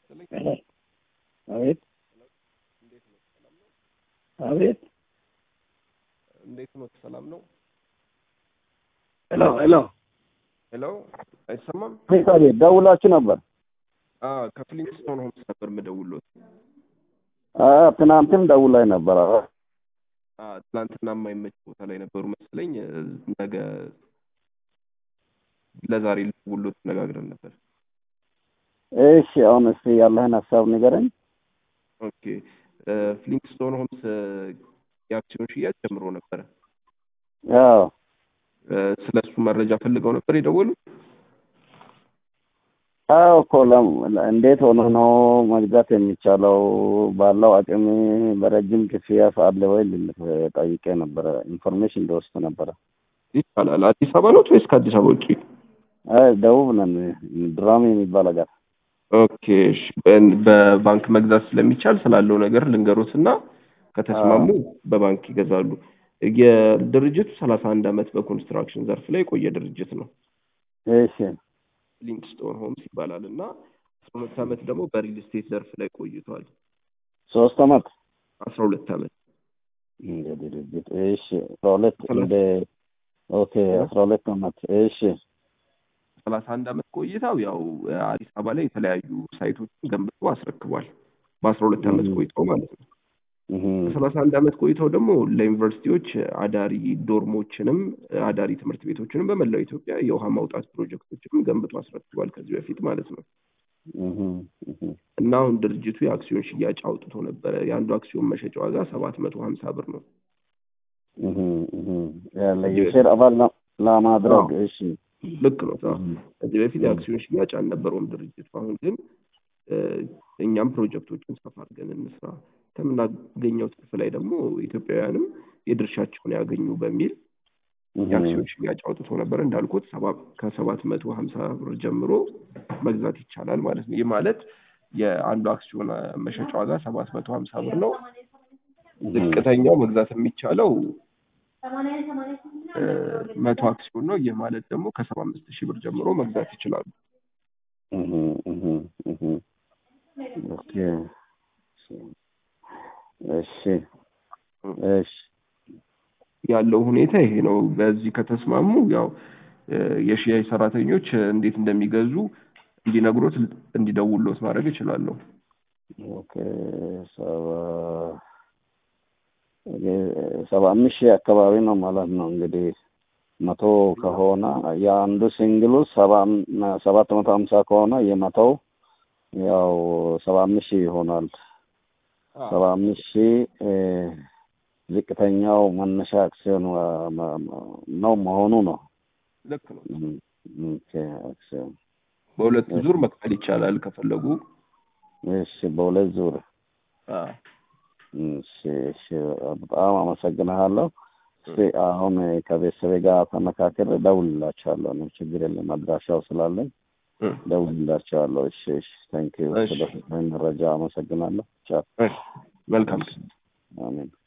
አቤት አቤት እንዴት ነው? ሰላም ነው? ሄሎ ሄሎ ሄሎ አይሰማም? አቤት ደውላችሁ ነበር? አዎ ከፍሊንግስቶን ሆምስ ነበር የምደውልዎት። አዎ ትናንትም ደውላኝ ነበር። አዎ አዎ ትናንትና የማይመች ቦታ ላይ ነበሩ መሰለኝ። ነገ ለዛሬ ልደውልዎት ተነጋግረን ነበር። እሺ አሁን እስቲ ያለህን ሀሳብ ንገረኝ። ኦኬ ፍሊንግስቶን ሆምስ የአክሲዮን ሽያጭ ጀምሮ ነበረ። አዎ ስለ እሱ መረጃ ፈልገው ነበር የደወሉት? አዎ እኮ ለም- እንዴት ሆኖ ነው መግዛት የሚቻለው? ባለው አቅም በረጅም ክፍያ አለ ወይ ልል ጠይቄ ነበረ። ኢንፎርሜሽን እንደወስድ ነበረ። ይቻላል። አዲስ አበባ ነው ወይስ ከአዲስ አበባ ውጭ? አይ ደቡብ ነን፣ ድራሜ የሚባል ሀገር። ኦኬ እሺ። በ- በባንክ መግዛት ስለሚቻል ስላለው ነገር ልንገሮት እና ከተስማሙ በባንክ ይገዛሉ። የድርጅቱ ሰላሳ አንድ ዓመት በኮንስትራክሽን ዘርፍ ላይ የቆየ ድርጅት ነው። እሺ ሊንክስቶን ሆምስ ይባላል እና አስራ ሁለት ዓመት ደግሞ በሪል ስቴት ዘርፍ ላይ ቆይቷል። ሶስት አመት አስራ ሁለት ዓመት እንደ ድርጅት እሺ፣ አስራ ሁለት እንደ ኦኬ፣ አስራ ሁለት አመት እሺ፣ ሰላሳ አንድ ዓመት ቆይታው ያው አዲስ አበባ ላይ የተለያዩ ሳይቶችን ገንብቶ አስረክቧል። በአስራ ሁለት ዓመት Mhm. ቆይታው ማለት ነው። እህ በሰላሳ አንድ ዓመት ቆይታው ደግሞ ለዩኒቨርሲቲዎች አዳሪ ዶርሞችንም አዳሪ ትምህርት ቤቶችንም በመላው ኢትዮጵያ የውሃ ማውጣት ፕሮጀክቶችንም ገንብቶ አስረክቧል ከዚህ በፊት ማለት ነው። እህ እህ እና አሁን ድርጅቱ የአክሲዮን ሽያጭ አውጥቶ ነበረ። የአንዱ አክሲዮን መሸጫ ዋጋ ሰባት መቶ ሀምሳ ብር ነው። እህ እህ ያለ የሼር አባል ለ- ለማድረግ እሺ፣ ልክ ነው። አዎ። ከዚህ በፊት የአክሲዮን ሽያጭ አልነበረውም ድርጅቱ። አሁን ግን እ፣ እኛም ፕሮጀክቶችን ሰፋ አድርገን እንስራ፣ ከምናገኘው ትርፍ ላይ ደግሞ ኢትዮጵያውያንም የድርሻቸውን ያገኙ በሚል የአክሲዮን ሽያጭ አውጥቶ ነበር። እንዳልኩት ሰባ ከሰባት መቶ ሀምሳ ብር ጀምሮ መግዛት ይቻላል ማለት ነው። ይህ ማለት የአንዱ አክሲዮን መሸጫ ዋጋ ሰባት መቶ ሀምሳ ብር ነው። ዝቅተኛው መግዛት የሚቻለው እ፣ መቶ አክሲዮን ነው። ይህ ማለት ደግሞ ከሰባ አምስት ሺህ ብር ጀምሮ መግዛት ይችላሉ። እህ እህ እህ ኦኬ እሺ እሺ ያለው ሁኔታ ይሄ ነው። በዚህ ከተስማሙ ያው እ፣ የሽያጭ ሰራተኞች እንዴት እንደሚገዙ እንዲነግሮት እንዲደውሎት ማድረግ እችላለሁ። ኦኬ ሰባ ሰባ አምስት ሺህ አካባቢ ነው ማለት ነው እንግዲህ መቶ ከሆነ የአንዱ ሲንግሉ ሰባ ሰባት መቶ ሀምሳ ከሆነ የመቶው ያው ሰባ አምስት ሺህ ይሆናል። ሰባ አምስት ሺህ እ፣ ዝቅተኛው መነሻ አክሲዮን ዋ- ማ- ማ- ነው መሆኑ ነው። ልክ ነው። እም፣ ኦኬ አክሲዮን በሁለት ዙር መክፈል ይቻላል ከፈለጉ። እሺ፣ በሁለት ዙር አዎ። እሺ፣ እሺ፣ በጣም አመሰግንሃለሁ። እስኪ አሁን ከቤተሰቤ ጋር ተመካከር እደውልላቸዋለሁ። ነው ችግር የለም አድራሻው ስላለኝ እ፣ እደውልላቸዋለሁ። እሺ፣ እሺ፣ ታንኪዩ እሺ። ስለሰጠኝ መረጃ አመሰግናለሁ። ቻው። እሺ። መልካም አሜን።